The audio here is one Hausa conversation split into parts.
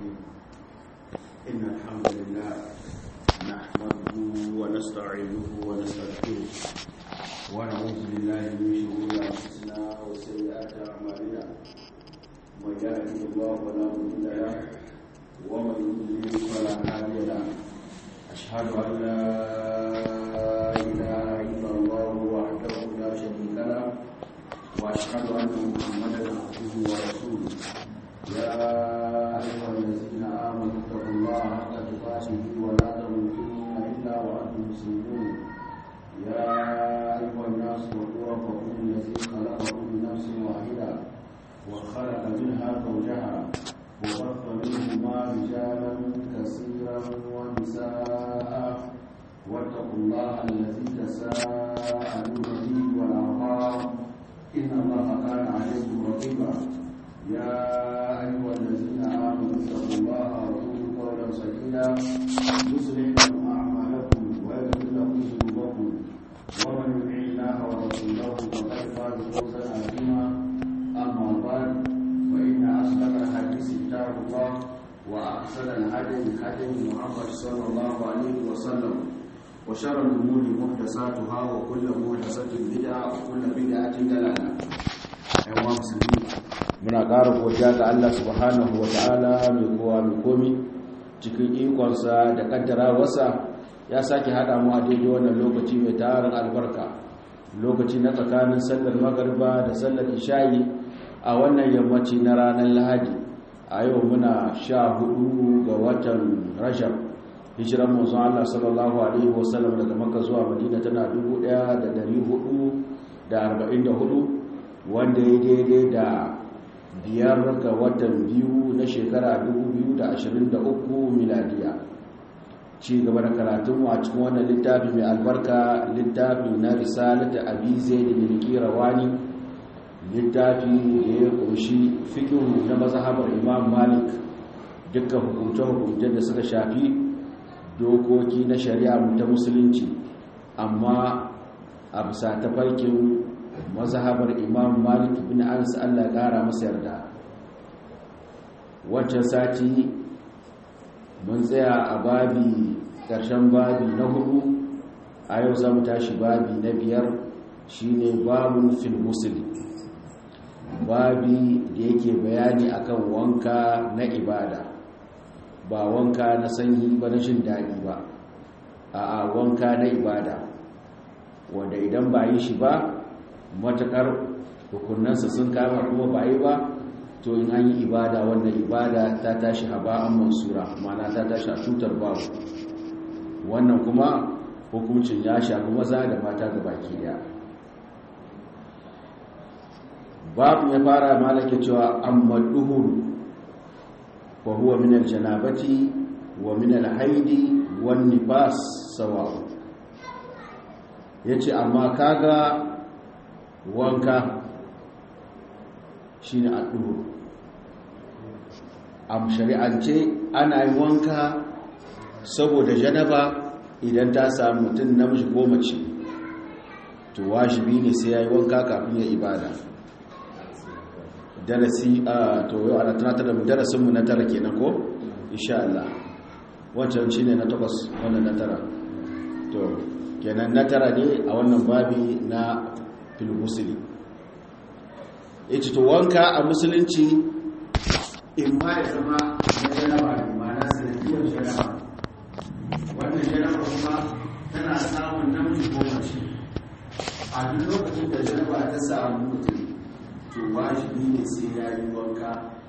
الرحيم إن الحمد لله نحمده ونستعينه ونستغفره ونعوذ بالله من شرور أنفسنا وسيئات أعمالنا من يهده الله فلا مضل له ومن يضلل فلا هادي له أشهد أن لا إله إلا الله وحده لا شريك له وأشهد أن محمدا عبده ورسوله يا أيها الذين آمنوا اتقوا الله حق تقاته ولا تموتن إلا وأنتم مسلمون يا أيها الناس اتقوا ربكم الذي خلقكم من نفس واحدة وخلق منها زوجها وبث منهما رجالا كثيرا ونساء واتقوا الله الذي تساءلون به والأرحام إن الله كان عليكم رقيبا يا أيها الذين آمنوا اتقوا الله وقولوا قولا سديدا يصلح لكم أعمالكم ويغفر لكم ذنوبكم ومن يطع الله ورسوله فقد فاز فوزا عظيما أما بعد فإن أصدق الحديث كتاب الله وأحسن الهدي هدي محمد صلى الله عليه وسلم وشر الأمور محدثاتها وكل محدثة بدعة وكل بدعة ضلالة أيها المسلمين muna ƙara godiya ga Allah subhanahu wa ta'ala mai kowa mai komi cikin ikonsa da ƙaddarawarsa ya sake haɗa mu a daidai wannan lokaci mai tarin albarka lokaci na tsakanin sallar magarba da sallar isha'i a wannan yammaci na ranar lahadi a yau muna sha hudu ga watan rashab hijiran manzon Allah sallallahu alaihi wasallam daga makka zuwa madina tana 1444 wanda ya daidai da biyar ga watan biyu na shekara 2023 miladiya ci gaba da karatunmu a cikin wannan littafi mai albarka littafi na risalata abi zaid bin qirawani littafi da ya kunshi fiqh na mazhabar imam malik dukkan hukunce-hukunce da suka shafi dokoki na shari'a ta musulunci amma a bisa tafarkin mazhabar imam malik bin anas allah kara masa yarda wancan sati mun tsaya a babi ƙarshen babi na hudu a yau za mu tashi babi na biyar shine babun fil musul babi da yake bayani akan wanka na ibada ba wanka na sanyi ba na jin daɗi ba a wanka na ibada wanda idan ba yi shi ba matakar hukunansa sun kama kuma ba yi ba to in an yi ibada wannan ibada ta tashi haba an mansura mana ta tashi a cutar babu wannan kuma hukuncin ya shafi maza da mata ga baki daya babu ya fara malake cewa amma duhuru wa huwa min aljanabati wa min alhaidi wan nifas sawa yace amma kaga wanka shine addu'o am shari'ance ana yin wanka saboda janaba idan ta samu mutum namiji ko mace to wajibi ne sai yayi wanka kafin ya ibada darasi a to yau ana tunatar da mu darasin mu na tara kenan ko insha Allah wancan shine na takwas wannan na tara to kenan na tara ne a wannan babi na fil muslim yace to wanka a musulunci in ma ya zama na janaba ne ma'ana sanadiyar janaba wannan janaba kuma tana samun namiji ko mace a duk lokacin da janaba ta samu mutum to wajibi ne sai ya yi wanka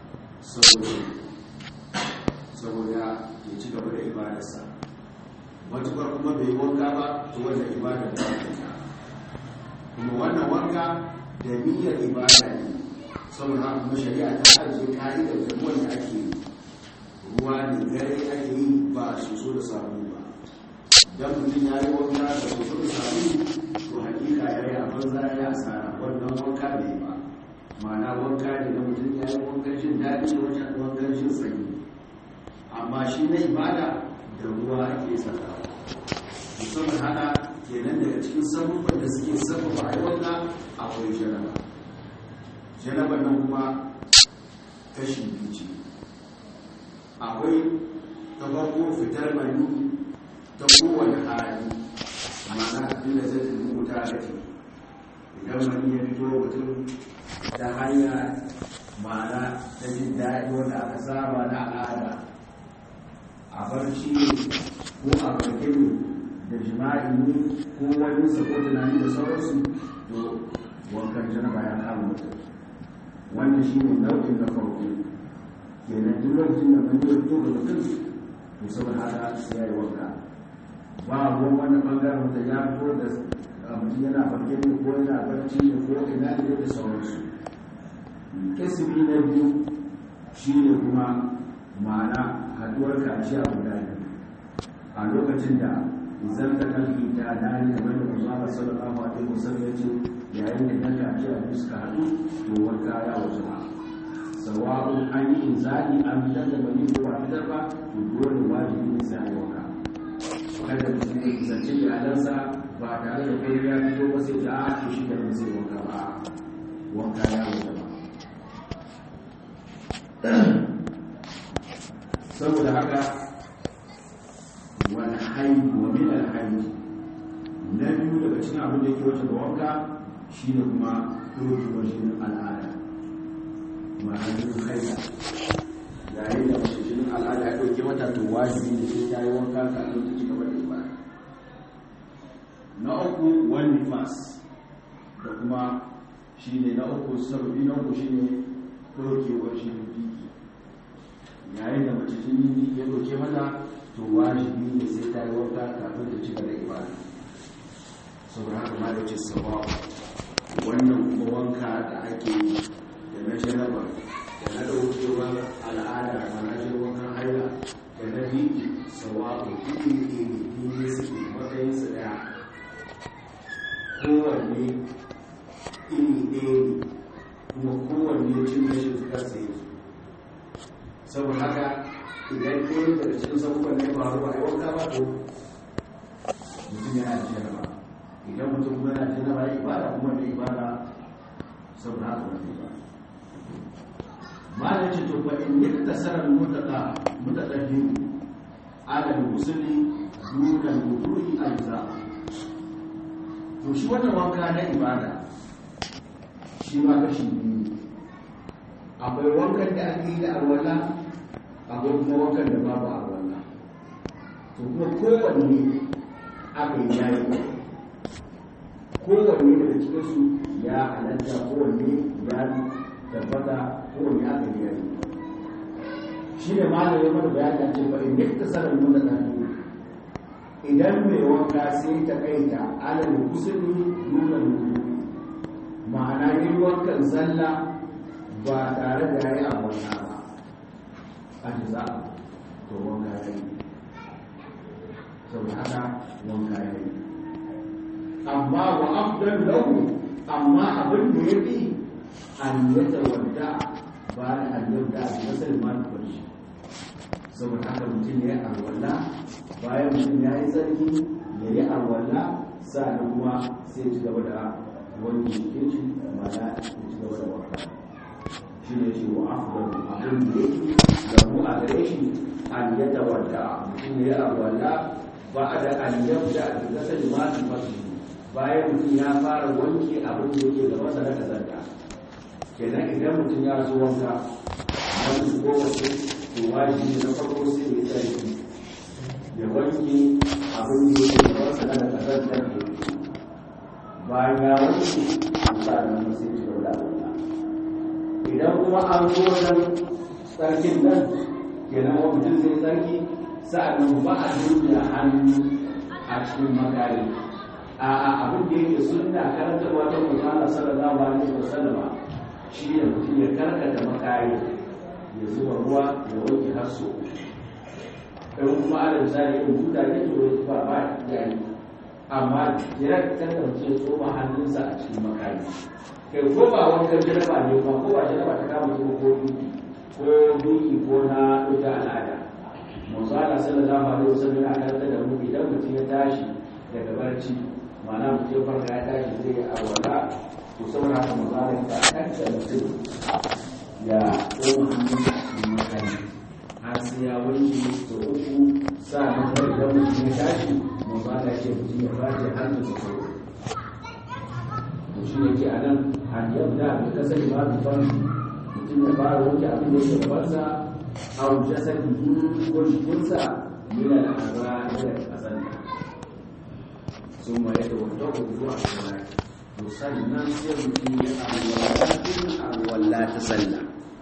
saboda ya ci gaba da ibadarsa matukar kuma bai yi wanka ba to wannan ibadar da ta kuma wannan wanka da niyyar ibada ne saboda kuma shari'a ta ajiye ka'idar da wanda ake yi ruwa ne gare ake yi ba su so da samu ba dan mutum ya yi wanka da su so da samu to hakika ya yi abin za ya asara wannan wanka ne ba ma'ana wanka ne na mutum ya yi wankan jin daɗi wajen wankan jin sanyi amma shi na ibada da ruwa ake saka musamman haka kenan daga cikin sabubban da suke sababa a wanka akwai jaraba jarabar nan kuma kashi biyu ce akwai ta farko fitar mani ta kowane hali ma'ana inda zai rubuta da ke idan mani ya fito mutum ta hanya ma'ana ta jin daɗi wanda aka saba na al'ada a barci ko a barke da jima'i ne ko wani sako tunani da sauransu to wankan janaba ya kama mutum wannan shi ne nau'in na farko kenan duk lokacin da mun yi fito da mutum to saboda haka sai ya yi wanka ba ruwan wani bangaren da ya fito da mutum yana farke ne ko yana barci ne ko ina ne da sauransu kisimi na biyu shi ne kuma ma'ana haduwar kaciya guda biyu a lokacin da zan ta kalfi ta dani kamar da kuma ba sallallahu alaihi wasallam ya ce yayin da kan kaciya biyu suka haɗu to wanka ya wasu ba sawa'un an yi inzali an fitar da bani ko ba fitar ba to dole wajibi ne sai ya wanka kada mutum ya kusance iyalansa ba tare da kai ya fito ba sai ta a shi da ba sai wanka ba wanka ya wasu ba saboda haka wani haihu wa min alhaihu na biyu daga cikin abin da yake wace da wanka shi ne kuma ɗauki wajen al'ada ma'anin haila yayin da mace jinin al'ada ya ɗauke mata to wajibi ne sai ta yi wanka kafin ta ci gaba da ibada na uku wani nifas da kuma shi ne na uku sababi na uku shi ne ɗaukewar shi biki yayin da mace jini ya ɗauke mata to wajibi ne sai ta yi wanka kafin ta ci gaba da ibada saboda haka ma da ce sabawa wannan kuma wanka da ake yi da na jaraba da na ɗaukewar al'ada da na je wankan haila da na biki sawabu iri iri iri suke matsayin su ɗaya kowanne iri ɗaya ne kuma kowanne cin gashin kansa yake saboda haka idan ɗaya daga cikin sabuwan ne faru a yi wanka ba to mutum yana da jaraba idan mutum kuma yana jina ba ibada kuma da ibada saboda haka wani ba ma da ce to in yi tasarar mutaka mutaka biyu adal musulmi dukan wudu'i alza to shi wannan wanka na ibada shi ma kashi biyu akwai wankan da ake yi da alwala akwai kuma wankan da babu alwala to kuma kowanne aka yi yayi kowanne daga cikinsu ya halatta kowanne ya tabbata kowanne aka yi yayi shi ne ma da yamma da bayani ce ba in yadda sanar nuna ɗan idan mai wanka sai ta kaita alal kusuri nuna nuna ma'ana yin wankan zalla ba tare da ya yi abunna ba a jiza to wanka ya yi saboda haka wanka ya yi amma wa afdal lahu amma abin da ya fi an yata wadda ba da an yadda a masar ma da kwanci saboda haka mutum ya yi alwala bayan mutum ya yi tsarki ya yi alwala sa'an kuma sai ci gaba da wani jikin shi mana ya ci gaba da wanka shi ne shi wa afdal abin da yake da mu a gare shi an yata wadda mutum ya yi alwala ba da an yadda a kasar ma da kwanci bayan mutum ya fara wanke abin da yake da masa na kazanta kenan idan mutum ya zo wanka wani ko wace to wajibi na farko sai ya tsarki ya wanke abin da yake da masa na kazanta da yake bayan ya wanke to sa da nan sai ya da wannan idan kuma an zo wajen tsarkin nan kenan wa mutum zai tsarki sa'annan ba a duba hannu a cikin makari a abin da yake sunna karanta wata mutane sallallahu alaihi wasallama shi ne mutum ya karkata makari ya zuba ruwa ya wanke har so ɗan kuma ala misali in buta ne to ya ba ba ya yi amma ya kasance tsoma hannunsa a cikin makari kai ko ba wankan jaraba ne ba ko ba jaraba ta kama zuwa ko duki ko duki ko na ɗauka al'ada manzo Allah sallallahu alaihi wasallam ya karanta da mu idan mutum ya tashi daga barci ma'ana mutum farka ya tashi zai yi awala to saboda haka mazalar ta kanta mutum ya ɗoma hannun a cikin makari har sai ya wanke sau uku sa'an nan idan mutum ya tashi mun ba da ce mutum ya fashe hannunsa sau uku to shi ne ke a nan an yabda bi kasar ma bi farji mutum ya fara wanke abin da yake gabansa a jasadihi ko jikinsa yana da azra yana da kasanta sun ma yadda wata zuwa sallah to sannan sai mutum ya alwala ta sallah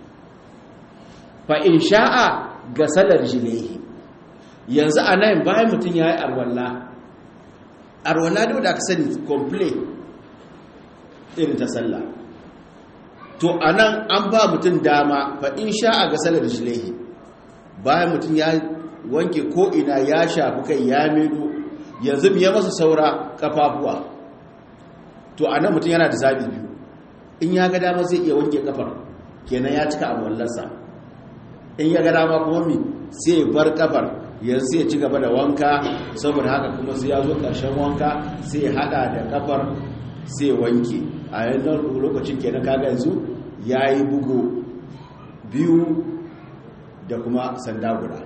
fa in sha'a ga salar jilaihi yanzu a nan bayan mutum ya yi arwalla arwalla da aka sani complete irin ta sallah to a nan an ba mutum dama fa in sha'a ga salar jilaihi bayan mutum ya wanke ko'ina ya shafi kai ya medo yanzu biya masa saura kafafuwa to a nan mutum yana da zaɓi biyu in ya ga dama zai iya wanke kafar kenan ya cika arwallarsa in ya ga dama kuma mi sai bar kafar yanzu sai ci gaba da wanka saboda haka kuma sai ya zo ƙarshen wanka sai hada da kafar sai wanke a yanzu lokacin kenan kaga yanzu ya yi bugu biyu da kuma sanda guda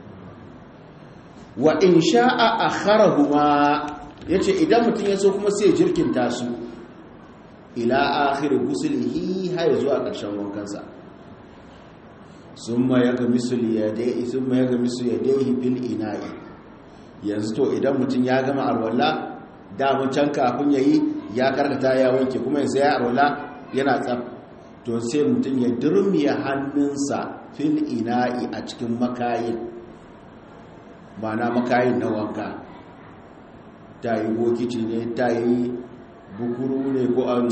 wa in sha'a a harahuma ya ce idan mutum ya so kuma sai jirkinta su ila akhiri gusulihi har zuwa ƙarshen wankansa sun ma ya ga misul yadai sun ma ya ga misul yadai fil ina'i yanzu to idan mutum ya gama alwala damun can kafin yayi ya karkata ya wanke kuma yanzu ya alwala yana tsaf to sai mutum ya durmiya hannunsa fil ina'i a cikin makayin ba na makayin na wanka ta yi bokici ne ta yi bukuru ne ko an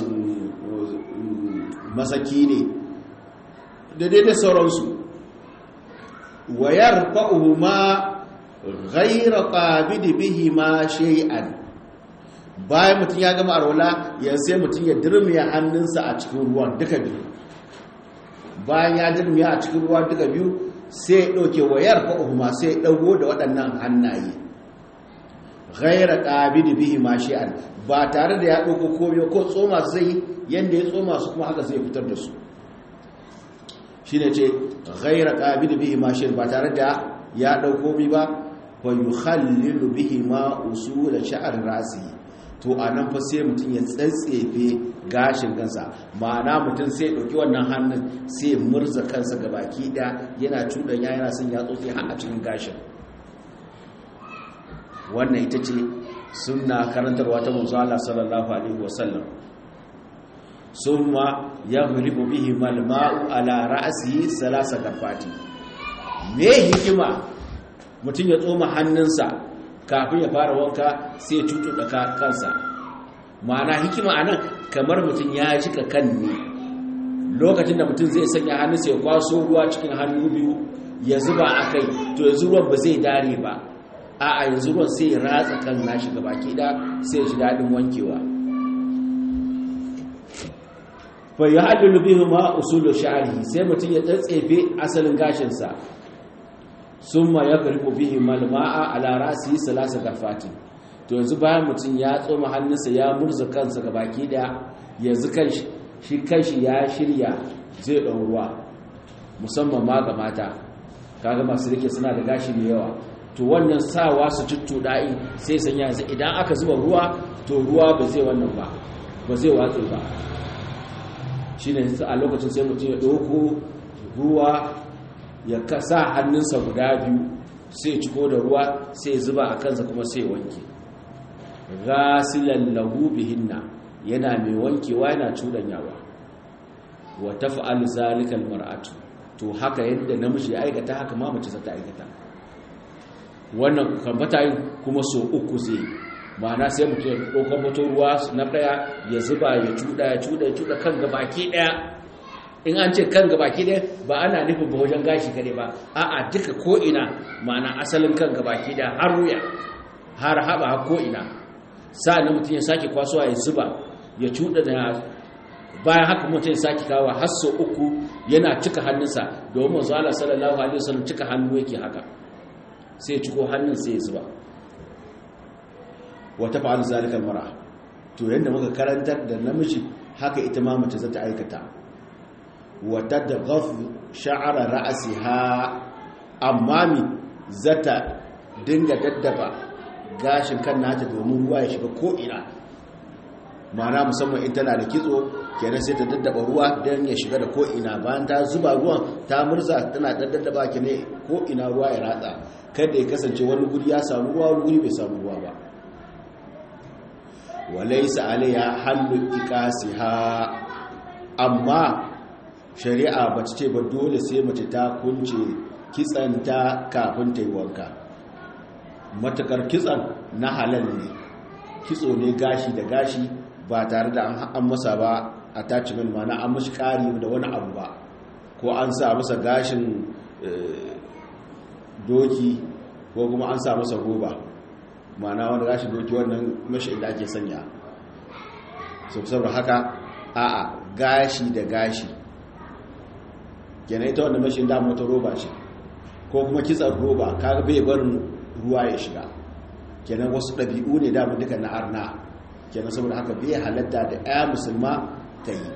masaki ne da daidai sauransu wayar fa'uhu ma ghaira ƙabidi bihi ma shay'an bayan mutum ya gama arwala ya sai mutum ya dirmiya hannunsa a cikin ruwan duka biyu bayan ya dirmiya a cikin ruwa duka biyu sai ya ɗauke wayar fa'uhu ma sai ya ɗago da waɗannan hannaye ghaira ƙabidi bihi ma shay'an ba tare da ya ɗauko komiyo ko tsoma zai yadda ya tsoma su kuma haka zai fitar da su shi ne ce ghaira ƙabidi bihi ma shay'an ba tare da ya ɗauko mi ba wa yi hallilu bihi ma usul sha'ar rasi to a nan fa sai mutum ya tsatsefe gashin kansa ma'ana mutum sai ɗauki wannan hannun sai murza kansa ga baki ɗaya yana cuɗanya yana son ya tsotse har a cikin gashin wannan ita ce suna karantarwa ta manzo Allah sallallahu alaihi wasallam summa yaghlibu bihi malma'u ala ra'sihi salasa gafati me hikima mutum ya tsoma hannunsa kafin ya fara wanka sai ya tutuɗa kansa ma'ana hikima anan kamar mutum ya jika kan ne lokacin da mutum zai sanya hannunsa ya kwaso ruwa cikin hannu biyu ya zuba a kai to yanzu ruwan ba zai dare ba a a yanzu ruwan sai ya ratsa kan nashi gabaki da sai ya ji daɗin wankewa fa ya haɗu bihi ma usulu sha'ari sai mutum ya tsatsefe asalin gashinsa summa ya karfi bihi malma'a ala rasi salasa gafati to yanzu bayan mutum ya tsoma hannunsa ya murza kansa ga baki daya yanzu kanshi shi kanshi ya shirya zai ɗan ruwa musamman ma ga mata kaga masu rike suna da gashi mai yawa to wannan sawa su tuttuɗa'i sai sanya yanzu idan aka zuba ruwa to ruwa ba zai wannan ba ba zai watsi ba shi ne a lokacin sai mutum ya ɗauko ruwa ya kasa hannunsa guda biyu sai ciko da ruwa sai zuba a kansa kuma sai wanke gasilan lahu bihinna yana mai wankewa yana cudanyawa wa taf'al zalika almar'atu to haka yadda namiji ya aikata haka ma mace ta aikata wannan kambata yin kuma so uku zai ma'ana sai mutum ya ɗaukar mutum ruwa na ɗaya ya zuba ya cuda ya cuda ya cuda kan gabaki ɗaya in an ce kan gabaki ɗaya ba ana nufin ba wajen gashi kare ba a'a duka ko'ina ma'ana asalin kan gabaki ɗaya har wuya har haɓa har ko'ina sa'an mutum ya sake kwasuwa ya zuba ya cuda da bayan haka mutum ya sake kawo har so uku yana cika hannunsa domin manzo Allah sallallahu alaihi wasallam cika hannu yake haka sai ya ciko hannun sai ya zuba wata fa'al zalika mara to yanda muka karantar da namiji haka ita ma mace za ta aikata wata da ghaf sha'ara ra'siha amma mi zata dinga daddaba gashin kan nata domin ruwa ya shiga ko'ina mana musamman in tana da kitso kenan sai ta daddaba ruwa don ya shiga da ko'ina bayan ta zuba ruwan ta murza tana daddaba ke ne ko'ina ruwa ya ratsa kada ya kasance wani guri ya samu ruwa wani guri bai samu ruwa ba walaisa alaiya hallu ikasiha amma shari'a ba ce ba dole sai mace ta kunce kitsanta kafin ta yi wanka matakar kitsan na halal ne kitso ne gashi da gashi ba tare da an masa ba attachment mana an mashi kari da wani abu ba ko an sa masa gashin doki ko kuma an sa masa roba mana wani gashin doki wannan mashi inda ake sanya saboda haka a'a gashi da gashi kenan ita wanda mashi da mota roba ce ko kuma kitsan roba kaga bai barin ruwa ya shiga kenan wasu ɗabi'u ne damu duka na arna kenan saboda haka bai halatta da ya musulma ta yi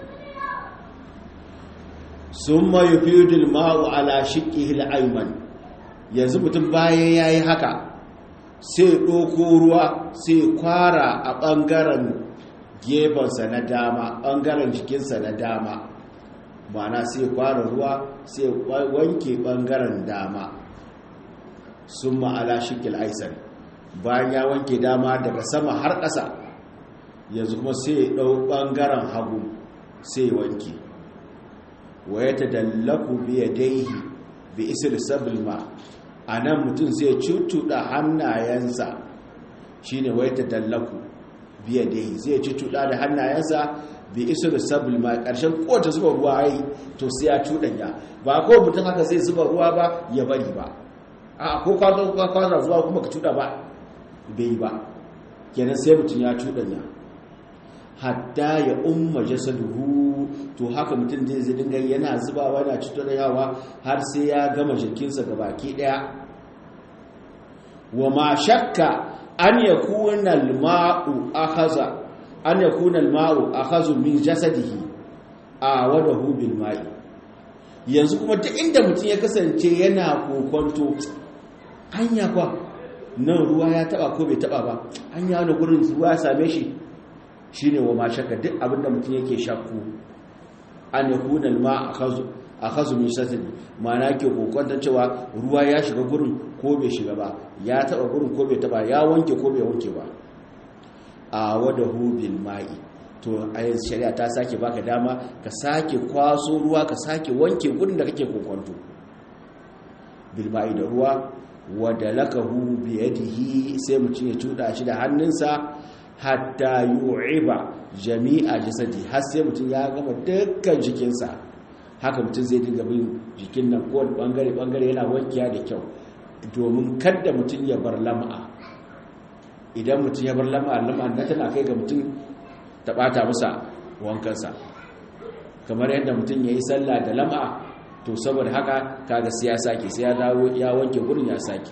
sun mayu fiyudul ma'u ala shiƙi hil'aiman yanzu mutum bayan ya yi haka sai ɗoko ruwa sai kwara a ɓangaren gefensa na dama ɓangaren jikinsa na dama mana sai kwara ruwa sai wanke ɓangaren dama sun ma'ala shikil aisar bayan ya wanke dama daga sama har ƙasa yanzu kuma sai ɗau ɓangaren hagu sai wanke wa ya ta dallaku biya daihi bi isir sabilma a nan mutum sai cutuɗa hannayensa shi ne wa ya ta dallaku biya daihi zai cutuɗa da hannayensa bi isir sabilma ƙarshen kowace zuba ruwa yi to sai ya cuɗanya ba ko mutum haka zai zuba ruwa ba ya bari ba a ko kwanar zuwa kuma ka cuɗa ba bai ba kenan sai mutum ya cuɗanya hatta ya umma jasaduhu to haka mutum zai zai dinga yana zubawa yana cuɗanyawa har sai ya gama jikinsa ga baki ɗaya wa ma shakka an ya kuna al-ma'u akhaza an ya kuna al-ma'u akhazu min jasadihi a wadahu bil ma'i yanzu kuma duk inda mutum ya kasance yana kokonto hanya kwa nan ruwa ya taba ko bai taba ba hanya wani gurin ruwa ya same shi shine wa ma shakka duk abinda mutum yake shakku an yakuna alma akhazu min shatin ma'ana ke kokonta cewa ruwa ya shiga gurin ko bai shiga ba ya taba gurin ko bai taba ya wanke ko bai wanke ba a wadahu bil ma'i to a yanzu shari'a ta sake baka dama ka sake kwaso ruwa ka sake wanke gurin da kake kokonto bil ma'i da ruwa wadda lakahu biyadihi sai mutum ya cuda shi da hannunsa hatta yu'iba jami'a jasadi har sai mutum ya gama dukkan jikinsa haka mutum zai dinga bin jikin nan ko bangare bangare yana wankiya da kyau domin kada mutum ya bar lama'a idan mutum ya bar lama'a lama'a na tana kai ga mutum ta bata masa wankansa kamar yadda mutum ya yi sallah da lama'a to saboda haka kaga sai ya sake sai ya dawo ya wanke gurin ya sake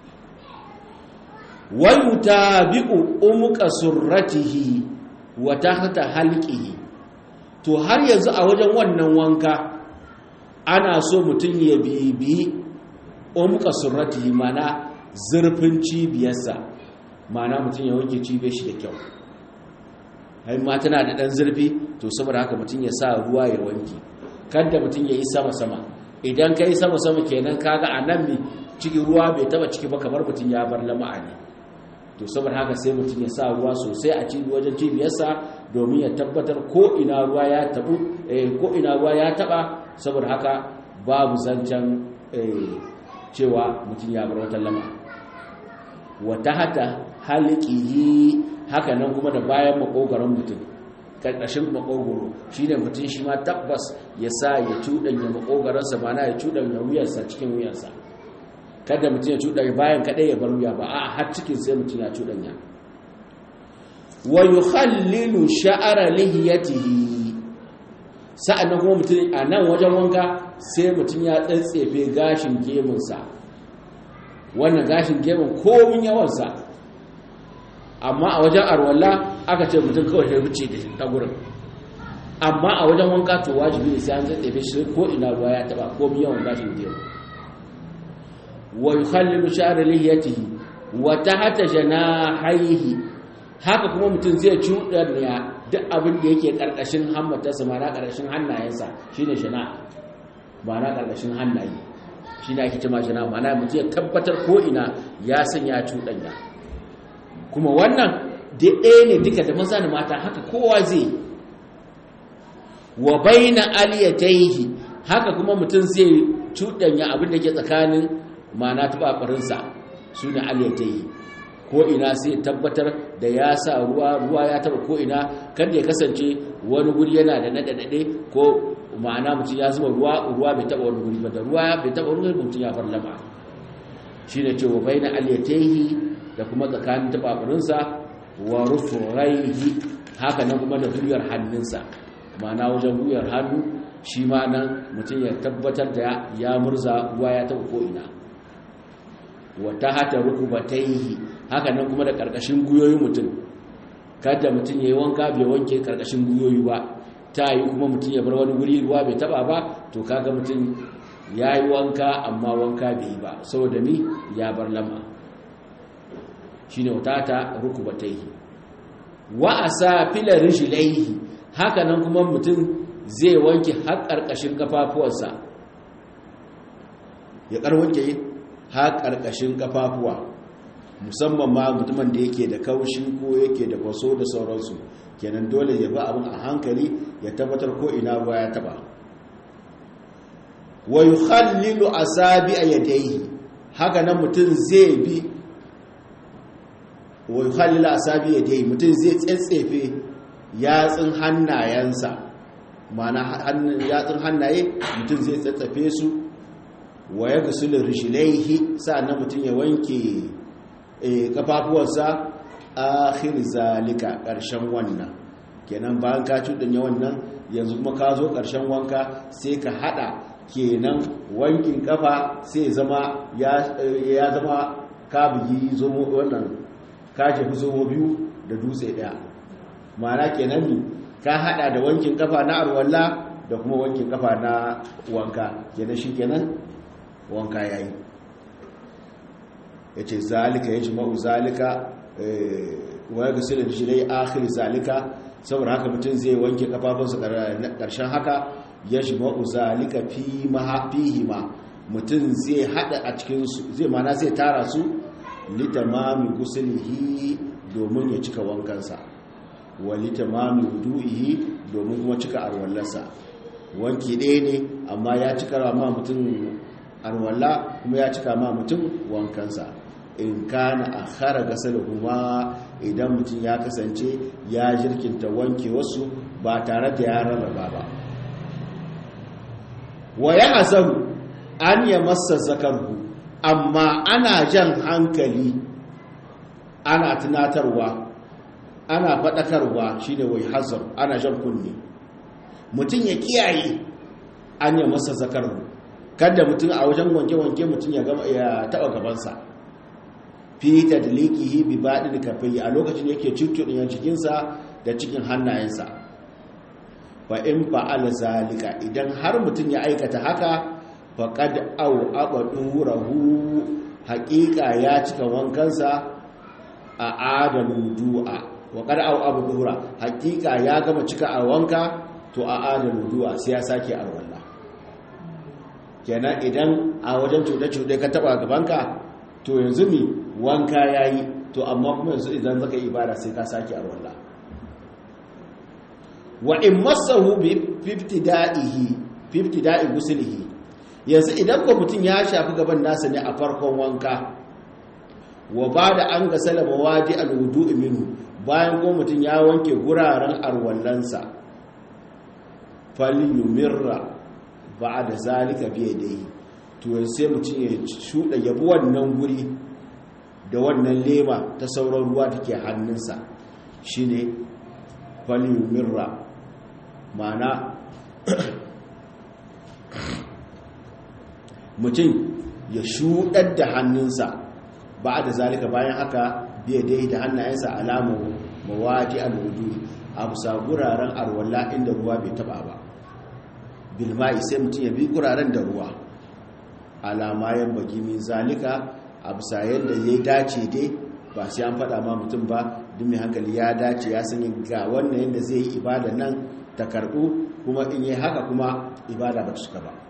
wal mutabi'u umqa surratihi wa tahta halqihi to har yanzu a wajen wannan wanka ana so mutum ya bibi umqa surratihi mana zurfin cibiyarsa mana mutum ya wanke cibiyar shi da kyau hai ma tana da dan zurfi to saboda haka mutum ya sa ruwa ya wanke kada mutum ya yi sama-sama idan ka yi sama-sama kenan kaga a nan mai cikin ruwa bai taba ciki ba kamar mutum ya bar lama'a ne to saboda haka sai mutum ya sa ruwa sosai a cikin wajen cibiyarsa domin ya tabbatar ko ina ruwa ya tabu ko ina ruwa ya taba saboda haka babu zancen cewa mutum ya bar wata lama'a wata hata halikihi haka nan kuma da bayan makogaron mutum karkashin makogoro shi ne mutum shi ma tabbas ya sa ya cuɗanya makogaransa ba na ya cuɗanya wuyarsa cikin wuyarsa kada mutum ya cuɗanya bayan kaɗai ya bar wuya ba a har cikin sai mutum ya cuɗanya wa yi hallilu sha'ara lihiyatihi sa'annan kuma mutum a nan wajen wanka sai mutum ya tsatsefe gashin gemunsa wannan gashin gemun komin yawansa amma a wajen arwalla aka ce mutum kawai ya ruce da ta gurin amma a wajen wanka to wajibi ne sai an zai shi ko ina ruwa ya taba ko yawan gashin gemu wa yukhallilu sha'ra lihiyatihi wa tahta janahaihi haka kuma mutum zai cuɗanya duk abin da yake ƙarƙashin hammatarsa ma na ƙarƙashin hannayensa shine shana ba na ƙarƙashin hannaye shi ne ake cima shana ma na mutum ya tabbatar ko'ina ya sanya cuɗanya kuma wannan da ɗaya ne duka da maza da mata haka kowa zai wa baina aliyataihi haka kuma mutum zai cuɗanya abin da ke tsakanin ma'ana tubabarinsa su ne aliyataihi ko ina sai tabbatar da ya sa ruwa ruwa ya taba ko ina kada ya kasance wani guri yana da nadadade ko ma'ana mutum ya zuba ruwa ruwa bai taba wani guri ba da ruwa bai taba wani guri mutum ya farlama shine cewa baina aliyataihi da kuma tsakanin tababarinsa wa rufuraihi haka nan kuma da guyar hannunsa ma'ana wajen guyar hannu shi ma nan mutum ya tabbatar da ya murza ruwa ya taba ko ina wa tahta rukubataihi haka nan kuma da karkashin guyoyin mutum kada mutum yayi wanka bai wanke karkashin guyoyi ba ta yi kuma mutum ya bar wani guri ruwa bai taba ba to kaga mutum yayi wanka amma wanka bai yi ba saboda ni ya bar lama shine watata rukubataihi wa asafila rijlaihi haka nan kuma mutum zai wanke har karkashin kafafuwansa ya kar wanke har karkashin kafafuwa musamman ma mutumin da yake da kaushi ko yake da kwaso da sauransu kenan dole ya ba abin a hankali ya tabbatar ko ina ruwa ya taba wa yukhallilu asabi yadayhi haka nan mutum zai bi wa yukhallilu asabi yadayhi mutum zai tsetsefe yatsun hannayensa ma'ana yatsun hannaye mutum zai tsetsefe su wa yaghsilu rijlaihi sa'annan mutum ya wanke kafafuwarsa akhir zalika ƙarshen wannan kenan bayan ka cuɗanya wannan yanzu kuma ka zo ƙarshen wanka sai ka haɗa kenan wankin kafa sai zama ya zama ka bugi zomo wannan ka jefi zomo biyu da dutse ɗaya ma'ana kenan ne ka haɗa da wankin kafa na arwalla da kuma wankin kafa na wanka kenan shi kenan wanka yayi ya ce zalika ya jima'u zalika wa ya gasi da shirai akhir zalika saboda haka mutum zai wanke kafafunsa ƙarshen haka ya jima'u zalika fihi ma mutum zai hada a cikinsu zai mana zai tara su litamami gusulihi domin ya cika wankansa wa litamami wudu'ihi domin kuma cika arwallarsa wanki ɗaya ne amma ya cika ma mutum arwalla kuma ya cika ma mutum wankansa in kana a khara kuma idan mutum ya kasance ya jirkinta wanke wasu ba tare da ya rarraba ba wa ya hasaru an ya masa zakarhu amma ana jan hankali ana tunatarwa ana faɗakarwa shine wai hazar ana jan kunne mutum ya kiyaye an ya masa zakarhu kada mutum a wajen wanke-wanke mutum ya taɓa gabansa fi tadliqihi bi badin kafai a lokacin yake cuccuɗin cikinsa da cikin hannayensa fa in fa'ala zalika idan har mutum ya aikata haka faqad aw abadurahu haqiqa ya cika wankansa a adalu du'a wa qad aw abadura haqiqa ya gama cika a wanka to a adalu du'a sai ya sake alwala kenan idan a wajen cuɗe-cuɗe ka taba gabanka to yanzu mi wanka ya yi to amma kuma yanzu idan zaka yi ibada sai ka sake a rola wa in masahu bi fiftida'ihi fiftida'i gusulihi yanzu idan ko mutum ya shafi gaban nasa ne a farkon wanka wa ba da an ga salama waje alwudu minhu bayan ko mutum ya wanke guraren arwallansa falyumirra ba da zalika biye da yi to sai mutum ya shuɗa yabi wannan guri da wannan lema ta sauran ruwa da ke hannunsa shi ne mirra mana mutum ya shuɗar da hannunsa ba da zalika bayan haka biya dai da hannayensa alamu mawaji al'udu a bisa guraren arwalla inda ruwa bai taba ba bilma'i sai mutum ya bi guraren da ruwa alamayen baki min zalika a bisa yadda ya dace dai ba sai an faɗa ma mutum ba duk mai hankali ya dace ya sani ga wannan yadda zai yi ibada nan ta karɓu kuma in yi haka kuma ibada ba ta suka ba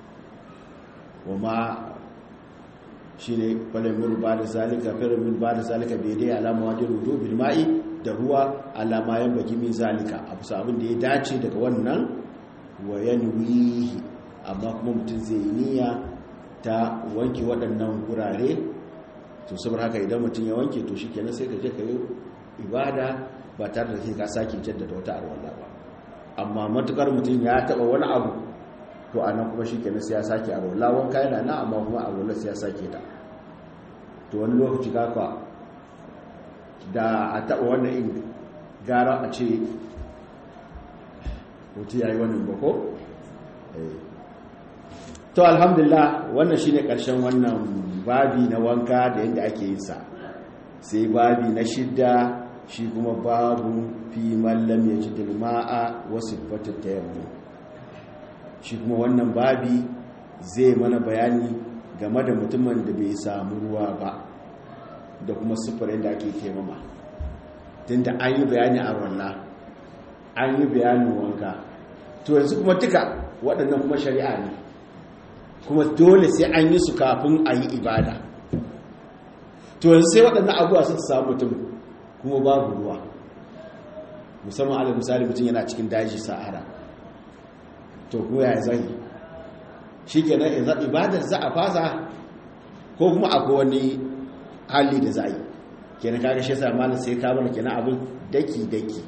wama shi ne falamin ba da zalika falamin ba da zalika bai dai alama wajen rudu bilma'i da ruwa alamayen baki min zalika a bisa abin da ya dace daga wannan wa yanwihi amma kuma mutum zai yi niyya ta wanke waɗannan gurare to saboda haka idan mutum ya wanke to shi kenan sai ka je ka yi ibada ba tare da sai ka sake jaddada wata arwala ba amma matukar mutum ya taɓa wani abu to a nan kuma shi kenan sai ya sake arwala wanka yana na amma kuma arwala sai ya sake ta to wani lokaci kakwa da a taɓa wannan in gara a ce mutum ya yi wannan bako to alhamdulillah wannan shine karshen wannan babi na wanka da yadda ake yin sa sai babi na shidda shi kuma babu fi mallam ya ji dilma'a wasu fatar tayammu shi kuma wannan babi zai mana bayani game da mutumin da bai samu ruwa ba da kuma siffar yadda ake taimama tunda an yi bayani a wannan an yi bayanin wanka to yanzu kuma duka waɗannan kuma shari'a ne kuma dole sai an yi su kafin a yi ibada to yanzu sai waɗannan abuwa su samu mutum kuma babu ruwa musamman ala misali mutum yana cikin daji sahara to kuma ya zai shi kenan ibadar za a fasa ko kuma akwai wani hali da za a yi kenan kaga shi sa malam sai ka bar kenan abin daki daki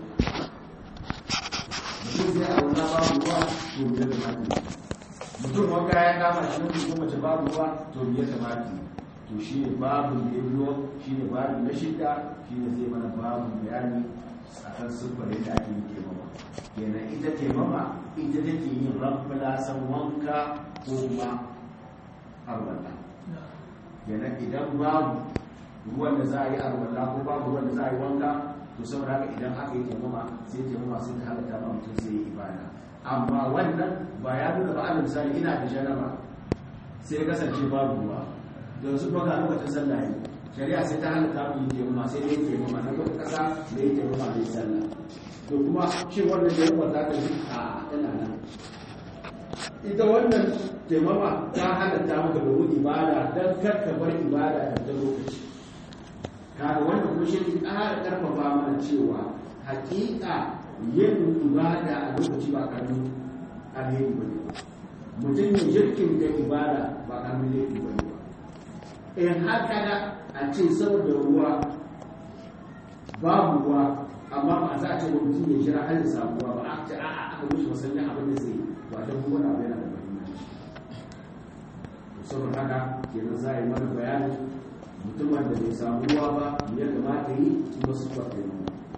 mutum wanka ya kama shi mutum kuma mace babu ruwa to biyar da mati to shi ne babu da ya biyo shi ne babu na shida shi ne zai mana babu bayani a kan siffar yadda ake yi taimama kenan ita taimama ita take yin ramfalasan wanka ko kuma arwalla kenan idan babu ruwan da za a yi arwalla ko babu ruwan da za a yi wanka to saboda haka idan aka yi taimama sai taimama sai ta halatta ma mutum sai yi ibada amma wannan ba ya nuna ba alal misali ina da janaba sai kasance babu ruwa don su baka lokacin sallah yi shari'a sai ta halatta mu yi taimama sai dai taimama na kuma kasa da yi taimama da yi sallah to kuma shi wannan da yawan za ta yi a tana nan ita wannan taimama ta halatta maka domin ibada don karka bar ibada da lokaci kaga wannan kuma shi ne ƙara ƙarfafa mana cewa hakika yin ibada a lokaci ba karamin alheri ba ne mutum ya jirkin da ibada ba karamin laifi ba ne ba in haka da a ce saboda ruwa babu ruwa amma ba za a ce wani mutum ya jira har ya samu ruwa ba a ce a a aka mishi masallin abin da zai ba ta kuma na yana da mahimmanci saboda haka kenan za a yi mana bayani mutumin da bai samu ruwa ba ya kamata yi kuma su kwaɗe mu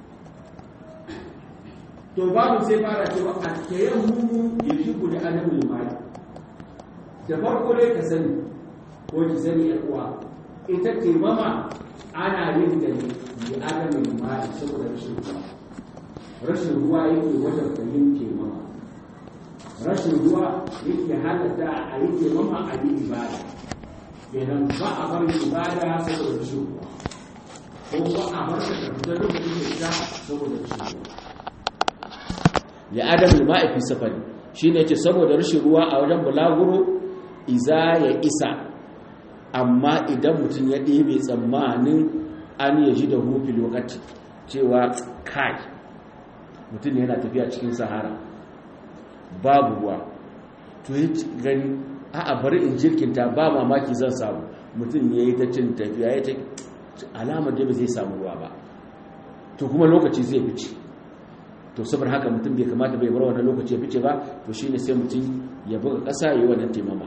to babu sai fara cewa a tayammumu ya shi da adamu limani da farko dai ka sani ko ki sani ya uwa ita taimama ana yin da ne da adamu limani saboda rashin ruwa rashin ruwa yake wajen yin taimama rashin ruwa yake halatta a yi taimama a yi ibada kenan ba a bar ibada saboda rashin ruwa ko ba a bar ta fita lokacin da ita saboda rashin ruwa ya adam lima'i fi safari shine yace saboda rashin ruwa a wajen bulaguro iza ya isa amma idan mutum ya ɗebe tsammanin an ya ji da hufi lokaci cewa kai mutum yana tafiya cikin sahara babu ruwa to ya gani a bari in jirkinta ba mamaki zan samu mutum ya yi ta cin tafiya ya ta alamar da ba zai samu ruwa ba to kuma lokaci zai fice to saboda haka mutum bai kamata bai bar wannan lokaci ya fice ba to shine sai mutum ya buga ƙasa yi wannan taimama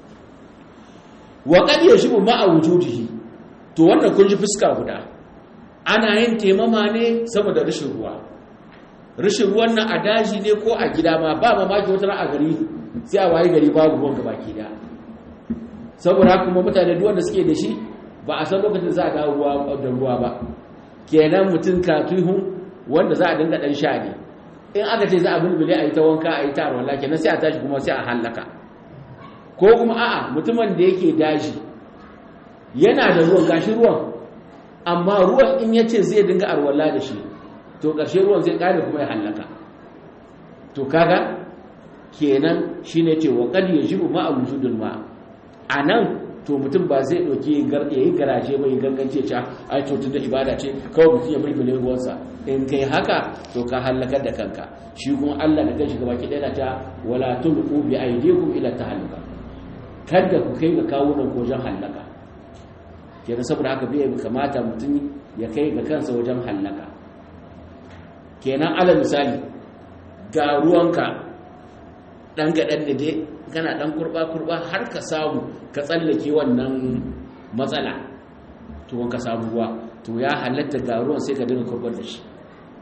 wa qad yashibu ma'a wujudihi to wannan kun ji fuska guda ana yin taimama ne saboda rashin ruwa rashin ruwan nan a daji ne ko a gida ma ba mamaki wata a gari sai a waye gari babu ruwan gaba ke da saboda haka kuma mutane duk wanda suke da shi ba a san lokacin za a dawo ruwa da ruwa ba kenan mutum katihun wanda za a dinga dan sha ne in aka ce za a bulbule a yi ta wanka a yi ta arwala kenan sai a tashi kuma sai a hallaka ko kuma a'a mutumin da yake daji yana da ruwan gashi ruwan amma ruwan in ya ce zai dinga arwala da shi to ƙarshe ruwan zai ƙare kuma ya hallaka to kaga kenan shine ce wa qad yajibu ma wujudul ma anan to mutum ba zai ɗauki ya yi garaje mai gangance ce ai to tun da ibada ce kawai mutum ya mulmule ruwansa in kai haka to ka hallakar da kanka shi kuma Allah da kanshi gaba ki ɗaya ta wala tulqu bi aydikum ila tahalluka kada ku kai ga kawunan ko wajen hallaka kenan saboda haka bai kamata mutum ya kai ga kansa wajen hallaka kenan ala misali ga ruwanka dan gadan da dai kana dan kurba kurba har ka samu ka tsallake wannan matsala to wanka samu ruwa to ya halatta ga ruwan sai ka dinga kurbar da shi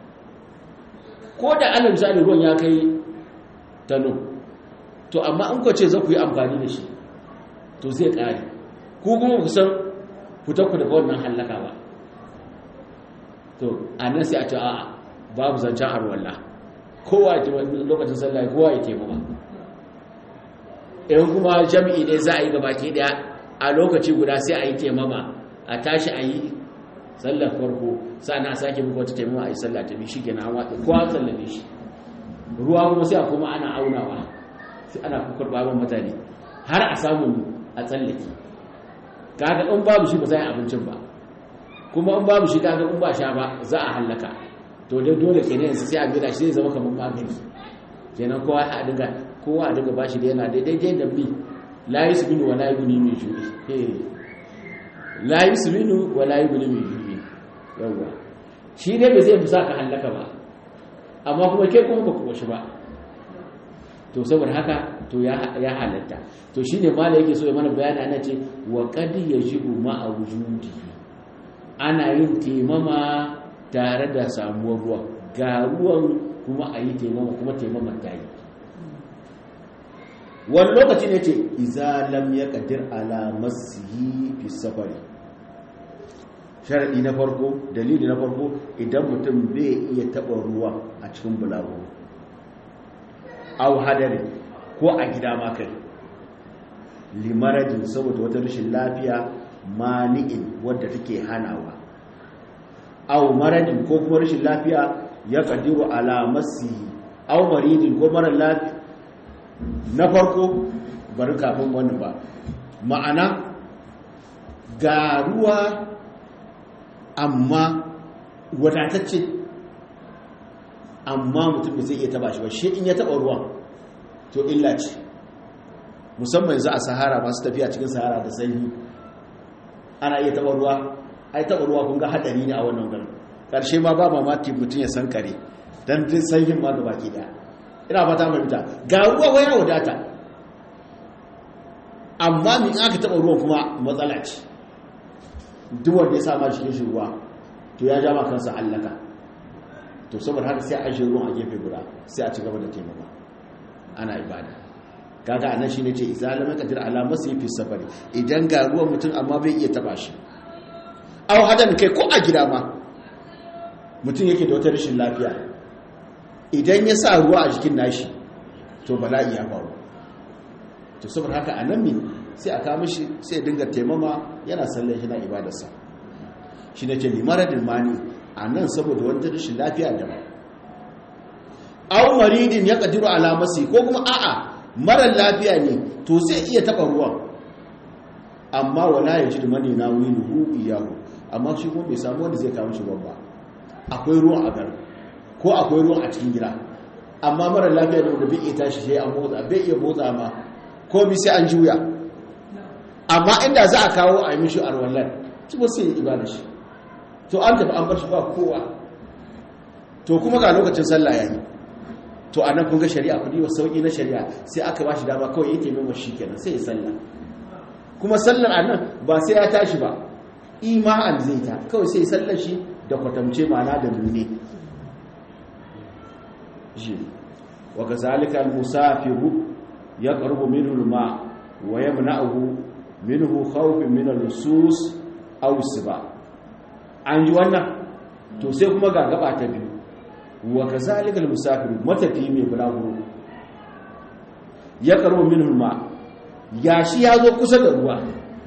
ko da alal misali ruwan ya kai tano to amma in ku ce za ku yi amfani da shi to zai kare ku kuma ku san fitar ku daga wannan hallaka ba to a nan sai a ce a'a babu zancen arwallah kowa ya lokacin sallah kowa ya taimaka in kuma jami'i ne za a yi gabaki daya a lokaci guda sai a yi taimama a tashi a yi sallar farko sa'ana a sake muku wata taimama a yi sallah ta biyu shi ke na watsa kowa sallame shi ruwa kuma sai a kuma ana aunawa sai ana kukur babban mutane har a samu a tsallake kaga in babu shi ba za a yi abincin ba kuma in babu shi kaga in ba sha ba za a hallaka to dai dole kenan yanzu sai a gida shi zai zama kamar magani kenan kowa a dinga kowa a daga bashi da yana daidai da bi la yi subinu wa la yi guni mai juri la yi subinu wa la yi guni mai juri yawwa shi ne bai zai fusa ka hallaka ba amma kuma ke kuma ba kuwa shi ba to saboda haka to ya halatta to shi ne mala yake so ya mana bayani ana ce wa kadi ya jibu ma a wujudi ana yin temama tare da samuwar ruwa ga ruwan kuma a yi temama kuma temama ta yi wani lokaci ne ce izalam ya kadir alamasihi fi safari sharaɗi na farko dalili na farko idan mutum bai iya taɓa ruwa a cikin bulago au hadari ko a gida makai limarajin saboda wata rashin lafiya mani'in wadda take hanawa au maradin ko kuma rashin lafiya ya kadiru alamasihi au maridin ko mara lafiya na farko bari kafin wani ba ma'ana ga ruwa amma wadatacce amma mutum da zai iya taba shi ba shi in ya taba ruwan to illa ce musamman yanzu a sahara masu tafiya cikin sahara da sanyi ana iya taba ruwa ai taba ruwa kun ga hadari ne a wannan garin karshe ma ba mamaki mutum ya san kare dan din sanyin ma gaba ki daya ina fata mai fita ga ruwa waya wadata amma min aka taba ruwan kuma matsala ce duk wanda ya sama cikin shi ruwa to ya ja kansa allaka to saboda haka sai a shi ruwan a gefe guda sai a ci gaba da taimaka ana ibada kaga anan shine ce izalama kadir alama sai fi safari idan ga ruwan mutum amma bai iya taba shi aw hadan kai ko a gida ma mutum yake da wata rashin lafiya idan ya sa ruwa a jikin nashi to bala'i ya faru to saboda haka a nan ne sai a kama shi sai dinga taimama yana sallar shi na ibadarsa shi ne ce limaradin mani a nan saboda wata rashin lafiya da ba au maridin ya kadiru alamasi ko kuma a'a marar lafiya ne to zai iya taba ruwan amma wala ya ji mani na wiluhu iyahu amma shi kuma bai samu wanda zai kawo shi ruwan ba akwai ruwan a garin ko akwai ruwan a cikin gida amma marar lafiya da wanda bai iya tashi sai an motsa bai iya motsa ma ko bi sai an juya amma inda za a kawo a yi mishi arwallar su ba sai ibada shi to an tafi an bar shi ba kowa to kuma ga lokacin sallah ya yi to a nan kun ga shari'a kudi wa sauƙi na shari'a sai aka ba shi dama kawai yake mai shi kenan sai ya sallah kuma sallar a nan ba sai ya tashi ba ima'an zai ta kawai sai ya sallar shi da kwatamce ma'ana da nune shi wa ga zalika musafiru ya qarbu minhu al-ma wa yamna'uhu minhu khawfin min al-lusus aw siba an ji wannan to sai kuma ga gaba ta biyu wa kazalika al-musafir matafi mai bulaguro ya qarbu minhu al-ma gashi ya zo kusa da ruwa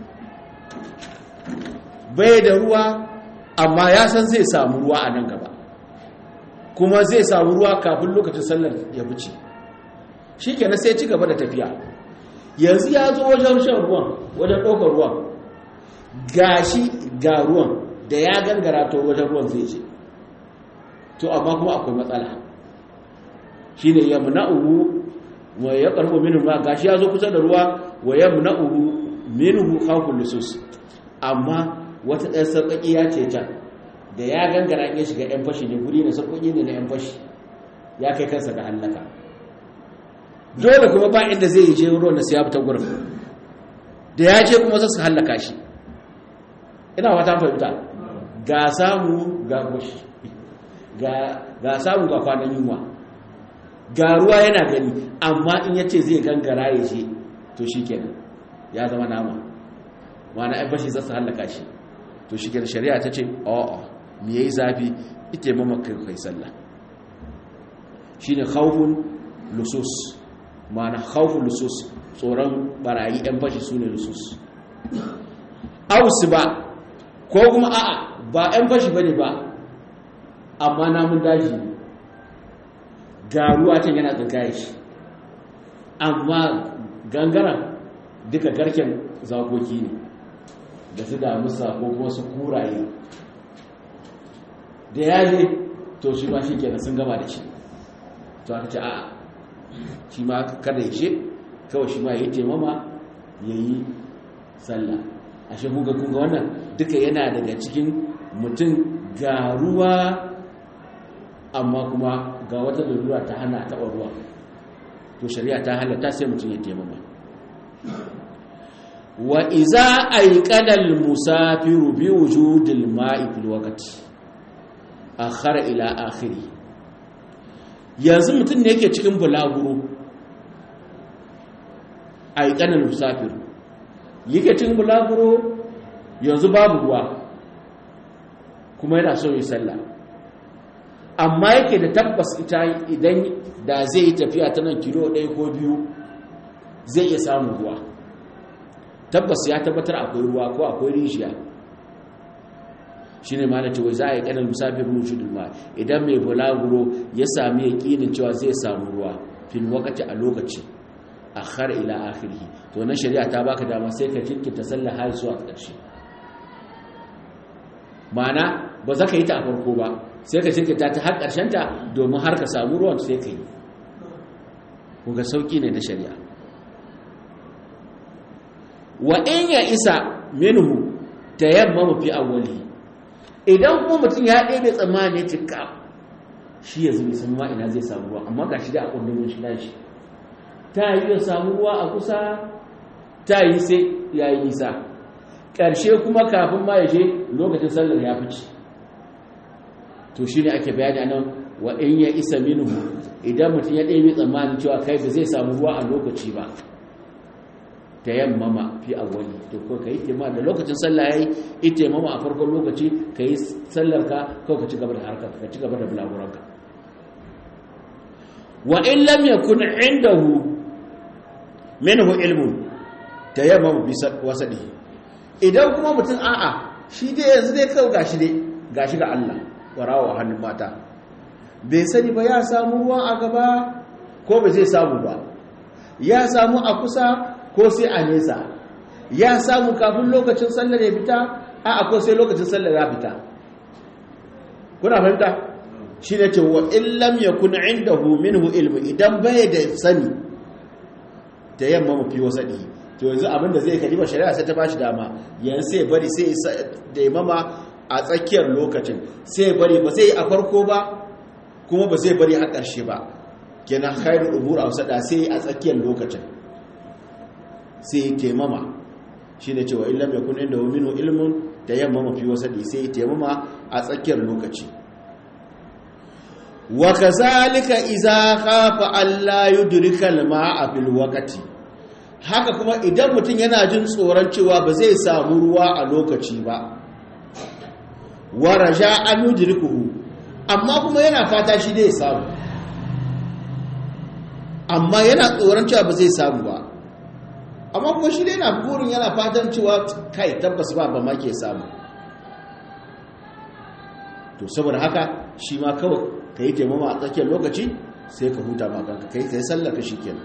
bai da ruwa amma ya san zai samu ruwa a nan gaba kuma zai samu ruwa kafin lokacin sallar ya wuce shi kenan sai ci gaba da tafiya yanzu ya zo wajen shan ruwan wajen ɗaukar ruwan gashi ga ruwan da ya gangara to wajen ruwan zai ce to amma kuma akwai matsala shi ne ya muna'uhu wa ya ƙarfi minu ma gashi ya zo kusa da ruwa wa ya muna'uhu minuhu khawful lusus amma wata ɗan sarƙaƙi ya ce can da ya gangara ya shiga 'yan fashi ne guri na sarƙoƙi ne na 'yan fashi ya kai kansa ga hallaka dole kuma ba inda zai yi je ruwan da siya fita gurin da ya je kuma zasu hallaka shi ina wata fahimta ga samu ga fashi ga samu ga kwanan yunwa ga ruwa yana gani amma in ya ce zai gangara ya je to shi kenan ya zama nama mana 'yan fashi zasu hallaka shi to shi kenan shari'a ta ce a'a me yayi zafi ita mama kai kai sallah shine khawfun lusus mana khawfun lusus tsoron barayi yan fashi sune lusus ausu ba ko kuma a'a ba yan fashi bane ba amma namun daji ga ruwa can yana tsinkaye shi amma gangaren duka garken zakoki ne da su damusa ko kuma su kuraye da ya je to shi ma shi kenan sun gama da shi to aka ce a shi ma kada ya ce kawai shi ma ya yi taimama ya yi sallah a shi kunga kunga wannan duka yana daga cikin mutum ga ruwa amma kuma ga wata lalura ta hana taɓa ruwa to shari'a ta halatta sai mutum ya taimama wa iza aiqadal musafiru bi wujudil ma'i fil waqti akhara ila akhiri yanzu mutum ne yake cikin bulaguro aiqadal musafiru yake cikin bulaguro yanzu babu ruwa kuma yana so yi sallah amma yake da tabbas ita idan da zai yi tafiya ta nan kilo ɗaya ko biyu zai iya samun ruwa tabbas ya tabbatar akwai ruwa ko akwai rijiya shi ne mana cewa za a yi kanan musafir rushudul ma idan mai bulaguro ya sami yaƙinin cewa zai samu ruwa fil wakati a lokaci a har ila akhirhi to na shari'a ta baka dama sai ka jinkirta sallah har zuwa ƙarshe ma'ana ba za ka yi ta a farko ba sai ka jinkirta ta har ƙarshen ta domin har ka samu ruwan sai ka yi ku ga sauƙi ne na shari'a wa in ya isa minhu ta yamma mafi awwali idan kuma mutum ya ɗebe tsammani cika shi ya zubi sun ina zai samu ruwa amma ga shi da a ƙundumin shi nashi ta yi ya samu ruwa a kusa ta yi sai ya yi nisa ƙarshe kuma kafin ma ya je lokacin sallar ya fice to shi ne ake bayani nan wa in ya isa minhu idan mutum ya ɗebe tsammanin cewa kai ba zai samu ruwa a lokaci ba ta yammama fi awwali to ko kai tema da lokacin sallah yayi ita yammama a farkon lokaci kai sallar ka ko ka ci gaba da harkar ka ci gaba da bulaguran ka wa in lam yakun indahu minhu ilmun tayammam bi wasadi idan kuma mutum a'a shi dai yanzu dai kawai gashi dai gashi ga Allah warawa hannun mata bai sani ba ya samu ruwa a gaba ko ba zai samu ba ya samu a kusa ko sai a nesa ya samu kafin lokacin sallar ya fita a ko sai lokacin sallar ya fita kuna fahimta shi ne ce wa illam ya kuna inda minhu ilmu idan bai da sani ta yamma mafi wasaɗi to yanzu abinda zai kalima shari'a sai ta bashi dama yanzu sai bari sai da imama a tsakiyar lokacin sai bari ba sai a farko ba kuma ba zai bari a ƙarshe ba kenan khairu umur a wasada sai a tsakiyar lokacin sai taimama shi ne cewa illam yakun inda minhu ilmun tayammama fi wasadi sai taimama a tsakiyar lokaci wa kazalika idza khafa alla yudrika al-ma'a fil waqti haka kuma idan mutum yana jin tsoron cewa ba zai samu ruwa a lokaci ba wa raja an yudrikuhu amma kuma yana fata shi dai samu amma yana tsoron cewa ba zai samu ba amma kuma shi dai na burin yana fatan cewa kai tabbas ba ba ma ke samu to saboda haka shi ma kawai ka yi taimama a tsakiyar lokaci sai ka huta makanka kai ka yi sallaka shi kenan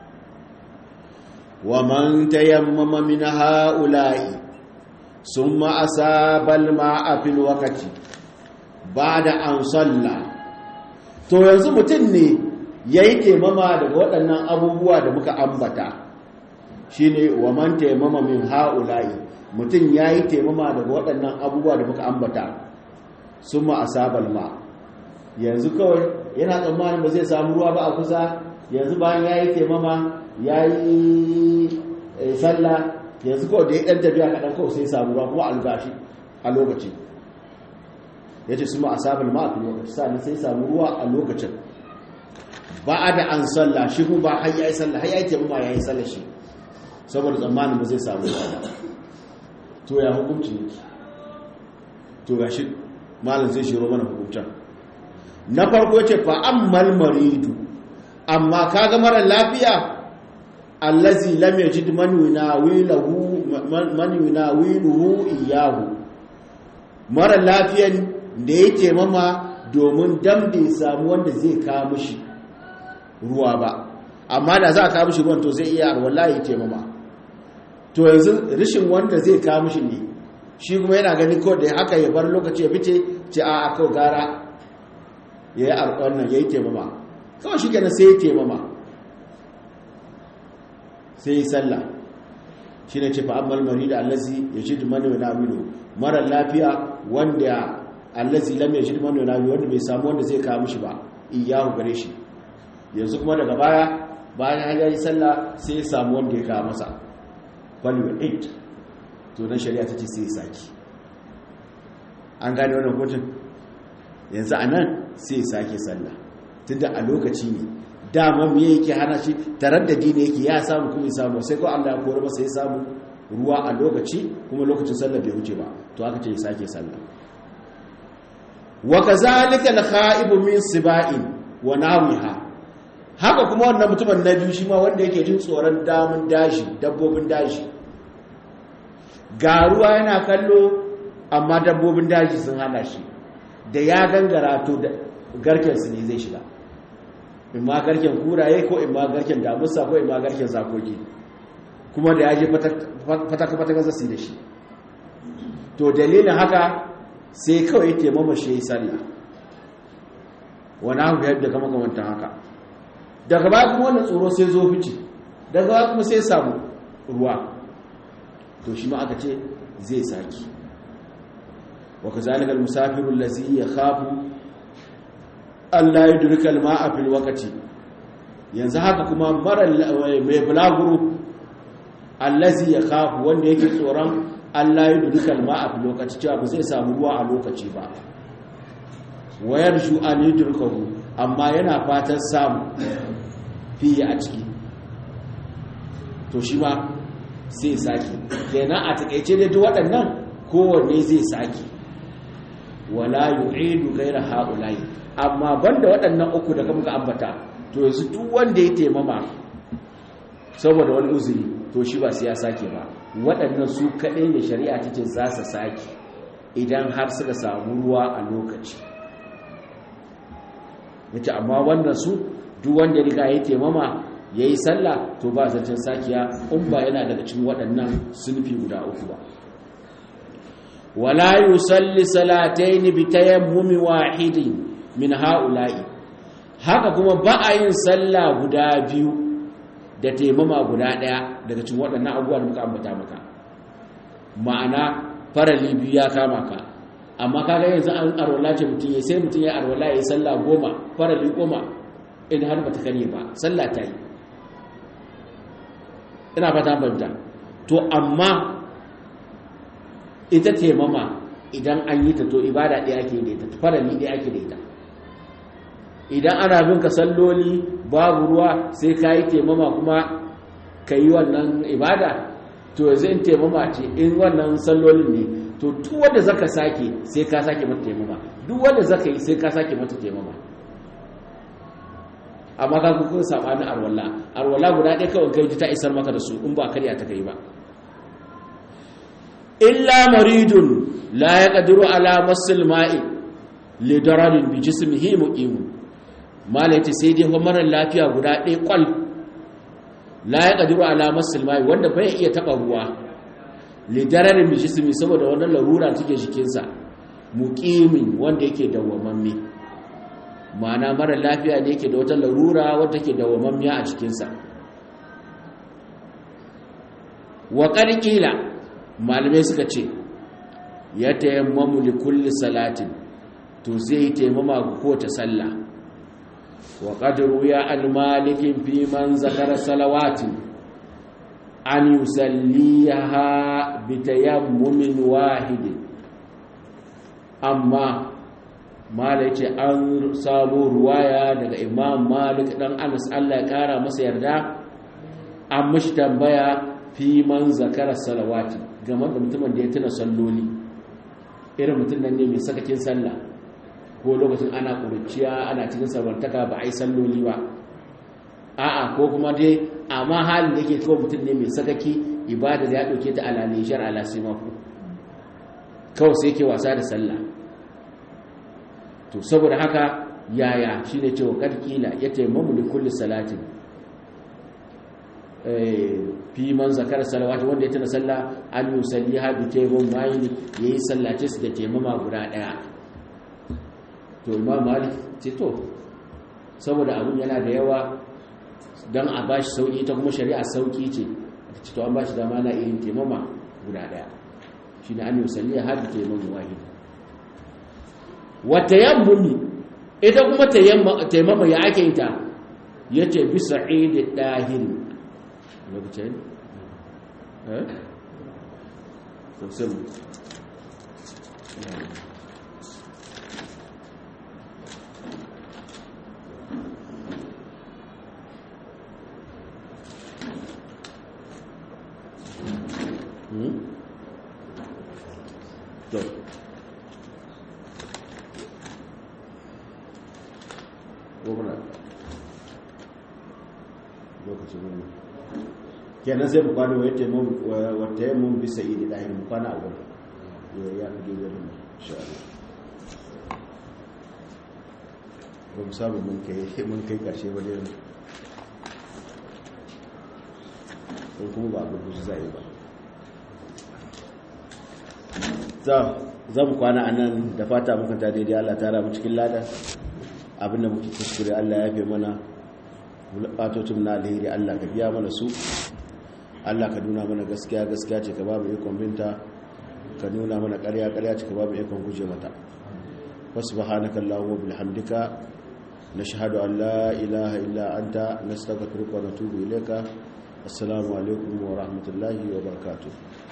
wa man tayammama min ha'ula'i summa asaba al-ma'a fil waqti ba'da an salla to yanzu mutum ne yayi taimama daga waɗannan abubuwa da muka ambata shine wa man tayammama min ha'ula'i mutum yayi taimama daga waɗannan abubuwa da muka ambata summa asaba al-ma yanzu kawai yana tsammanin ba zai samu ruwa ba a kusa yanzu bayan yayi taimama yayi sallah yanzu kawai da ya ɗan tafiya kaɗan kawai sai samu ruwa kuma albashi a lokaci ya ce su ma a sabon ma'afi lokaci sa'adun sai samu ruwa a lokacin ba a da an salla shi kuma ba har ya yi salla har ya yi taimama ya yi salla shi saboda tsammanin ba zai samu ruwa ba to ya hukunci ne to ga shi malin zai shiro mana hukuncin na farko ce fa an malmaridu amma kaga mara lafiya allazi lam yajid man yunawilahu man yunawiluhu iyahu mara lafiyan da ya taimama domin dan bai samu wanda zai kawo mishi ruwa ba amma da za a kawo mishi ruwan to zai iya wallahi taimama to yanzu rishin wanda zai kawo mishi ne shi kuma yana gani ko da haka ya bar lokaci ya fice ce a a kawai gara ya yi wannan ya yi taimama kawai shi kenan sai ya taimama sai yi sallah shi ne ce fa'ammal mari da allazi ya shi dumani wa namilu mara lafiya wanda allazi lam ya shi dumani wa namilu wanda bai samu wanda zai kawo mishi ba iyahu gare shi yanzu kuma daga baya bayan ya yi sallah sai ya samu wanda ya kawo masa value 8 to na shari'a ta ce sai ya saki an gane wannan hutun yanzu a nan sai ya sake sallah tunda a lokaci ne dama me yake hana shi taraddadi ne yake ya samu kuma ya samu sai ko Allah ya kore masa ya samu ruwa a lokaci kuma lokacin sallah bai wuce ba to aka ce ya sake sallah wa kazalika al-kha'ib min siba'in wa nawiha haka kuma wannan mutumin na biyu shi ma wanda yake jin tsoron damun dashi dabbobin dashi ga ruwa yana kallo amma dabbobin daji sun hana shi da ya gangara to garken su ne zai shiga in ma garken kuraye ko in ma garken damusa ko in ma garken zakoki kuma da ya je fataka-fataka zasi da shi to dalilin haka sai kawai taimama shi ya yi sallah wani haka yadda kama kamantan haka daga baya kuma wannan tsoro sai zo fice daga baya kuma sai samu ruwa to shi ma aka ce zai saki wa kazalika al-musafiru allazi yakhafu Allah yudrika al-ma'a fil waqti yanzu haka kuma mara mai bulaguro allazi yakhafu wanda yake tsoron Allah yudrika al-ma'a fil waqti cewa ba zai samu ruwa a lokaci ba wayar shu an yudrikahu amma yana fatan samu fiye a ciki to shi ma sai sake kenan a takaice da duk waɗannan kowanne zai sake wala yu'idu ghayra haula'i amma banda waɗannan uku da muka ambata to yanzu duk wanda ya taimama saboda wani uzuri to shi ba sai ya sake ba waɗannan su kaɗai ne shari'a ta ce za su sake idan har suka samu ruwa a lokaci yace amma wannan su duk wanda ya riga ya taimama ya yi sallah to ba zancen sakiya in ba yana daga cikin waɗannan sunfi guda uku ba wala yusalli salataini bi tayammumi wahidin min haula'i haka kuma ba a yin sallah guda biyu da taimama guda ɗaya daga cikin waɗannan abubuwa da muka ambata maka ma'ana farali biyu ya kama ka amma kaga yanzu an arwala ce mutum ya sai mutum ya arwala ya yi sallah goma farali goma in har ba ta kare ba sallah ta yi ina fata banta to amma ita taimama idan an yi ta to ibada ɗaya ake da ita farali ɗaya ake da ita idan ana bin ka salloli babu ruwa sai ka yi taimama kuma ka yi wannan ibada to yanzu in taimama ce in wannan sallolin ne to duk wanda zaka sake sai ka sake mata taimama duk wanda zaka yi sai ka sake mata taimama amma ka kuka sabanin arwalla arwalla guda ɗaya kawai kai ta isar maka da su in ba karya ta kai ba illa maridun la yaqdiru ala masil ma'i li dararin bi jismihi muqim malati sai dai fa mara lafiya guda ɗaya kwal la yaqdiru ala masil ma'i wanda bai iya taba ruwa li dararin bi jismi saboda wannan larura take jikinsa muqimin wanda yake dawwamamme ma'ana mara lafiya ne yake da wata larura wadda ke dawwamammiya a cikinsa wa ƙarƙila malamai suka ce ya tayammamu li kulli salatin to zai taimama ga kowace sallah wa qadru ya al-malikin fi man zakara salawatin an yusalliha bi tayammumin wahidin amma mala ce an samu ruwaya daga imam malik dan anas allah ya kara masa yarda an mashi tambaya fi man zakara salawati game da mutumin da ya tuna salloli irin mutum nan ne mai sakakin sallah ko lokacin ana ƙuruciya ana cikin sarwantaka ba a yi salloli ba a'a ko kuma dai amma halin da yake kawai mutum ne mai sakaki ibada da ya ɗauke ta alalishar alasimaku kawai sai ke wasa da sallah to saboda haka yaya shine cewa karkila ya taimamu li kulli salatin fi man zakar salawati wanda ya tana sallah an yusalli ha bi taimam mayni yayi sallace su da taimama guda daya to imam malik ce to saboda abun yana da yawa dan a bashi sauki ta kuma shari'a sauki ce ce to an bashi dama na irin taimama guda daya shine an yusalli ha bi taimam wahid wata yammumi ita kuma taimama ya ake ita ya ce bisa idi ɗahiri lokacin eh? sosai to gwamna lokacin wani kenan sai mu kwana wata yi mun bisa idi ɗahir mu kwana a wani ya fi gida da sha'ari ba mu samu mun kai ƙarshe wani yanzu ko kuma ba abu su zai ba za mu kwana a nan da fata muka ta daidai allah tara mu cikin lada abinda muke kuskure Allah ya fi mana bulatotun na alheri Allah ka biya mana su Allah ka nuna mana gaskiya gaskiya ce ka ba mu ikon binta ka nuna mana ƙarya ƙarya ce ka ba mu ikon guje mata wasu bahanaka Allahumma bilhamdika nashhadu an la ilaha illa anta nastaghfiruka wa natubu ilayka assalamu alaikum wa rahmatullahi wa barakatuh